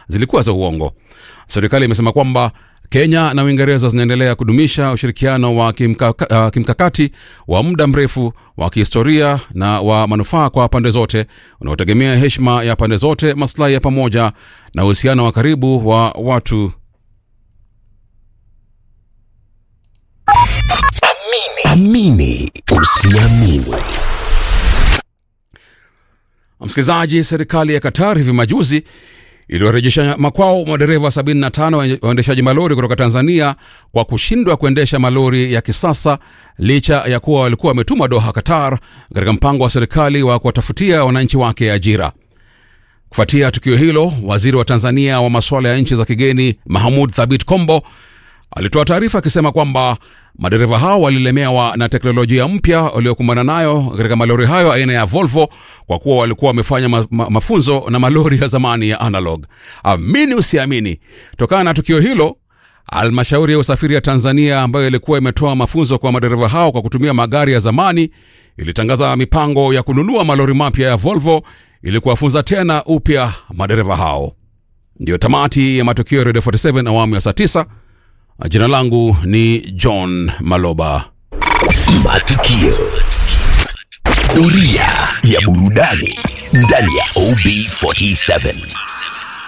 zilikuwa za uongo. Serikali imesema kwamba Kenya na Uingereza zinaendelea kudumisha ushirikiano wa kimkaka, uh, kimkakati wa muda mrefu wa kihistoria na wa manufaa kwa pande zote unaotegemea heshima ya pande zote, maslahi ya pamoja na uhusiano wa karibu wa watu. Amini usiamini. Msikilizaji, serikali ya Qatar hivi majuzi iliwarejesha makwao madereva 75 waendeshaji malori kutoka Tanzania kwa kushindwa kuendesha malori ya kisasa licha ya kuwa walikuwa wametumwa Doha, Qatar, katika mpango wa serikali wa kuwatafutia wananchi wake ajira. Kufuatia tukio hilo, waziri wa Tanzania wa masuala ya nchi za kigeni Mahmud Thabit Kombo alitoa taarifa akisema kwamba madereva hao walilemewa na teknolojia mpya waliokumbana nayo katika malori hayo aina ya Volvo kwa kuwa walikuwa wamefanya ma ma mafunzo na malori ya zamani ya analog. Amini usiamini, tokana na tukio hilo Halmashauri ya usafiri ya Tanzania ambayo ilikuwa imetoa mafunzo kwa madereva hao kwa kutumia magari ya zamani ilitangaza mipango ya kununua malori mapya ya Volvo ili kuwafunza tena upya madereva hao. Ndiyo tamati ya matukio ya Radio 47 awamu ya saa 9. Jina langu ni John Maloba. Matukio. Doria ya burudani ndani ya OB47.